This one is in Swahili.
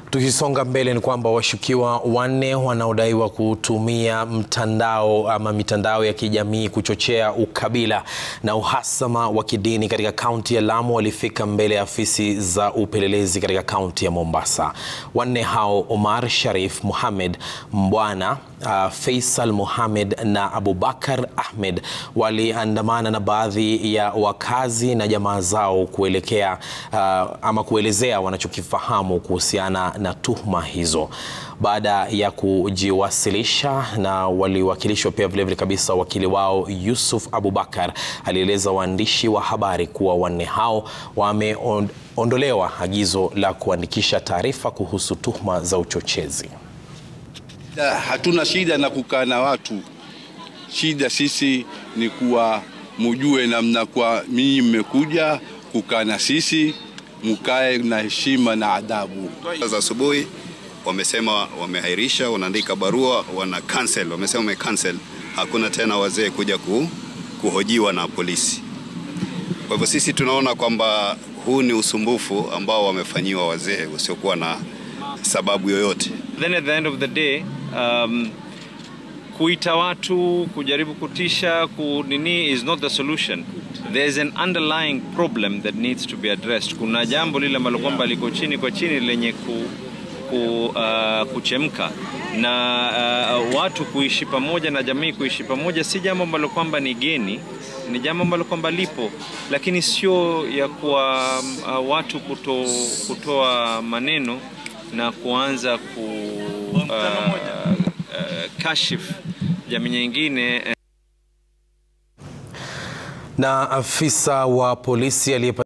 Tukisonga mbele ni kwamba washukiwa wanne wanaodaiwa kutumia mtandao ama mitandao ya kijamii kuchochea ukabila na uhasama wa kidini katika kaunti ya Lamu walifika mbele ya afisi za upelelezi katika kaunti ya Mombasa. Wanne hao Omar Sharif Mohamed Mbwana, uh, Faisal Mohamed na Abubakar Ahmed waliandamana na baadhi ya wakazi na jamaa zao kuelekea uh, ama kuelezea wanachokifahamu kuhusiana na tuhuma hizo. Baada ya kujiwasilisha na waliwakilishwa pia vilevile kabisa, wakili wao Yusuf Abubakar alieleza waandishi wa habari kuwa wanne hao wameondolewa agizo la kuandikisha taarifa kuhusu tuhuma za uchochezi. Hatuna shida na kukaa na watu, shida sisi ni kuwa mujue namna kwa mimi mmekuja kukaa na sisi mkae na heshima na adabu. za asubuhi wamesema wamehairisha, wanaandika barua, wana cancel, wamesema wame cancel, hakuna tena wazee kuja ku, kuhojiwa na polisi. Kwa hivyo sisi tunaona kwamba huu ni usumbufu ambao wamefanyiwa wazee usiokuwa na sababu yoyote. Then at the end of the day um, kuita watu kujaribu kutisha kunini is not the solution there is an underlying problem that needs to be addressed kuna jambo lile ambalo kwamba liko chini kwa chini lenye ku, ku, uh, kuchemka na uh, watu kuishi pamoja na jamii kuishi pamoja si jambo ambalo kwamba ni geni ni jambo ambalo kwamba lipo lakini sio ya kuwa uh, watu kuto, kutoa maneno na kuanza ku uh, uh, kashif jamii nyingine Na afisa wa polisi aliye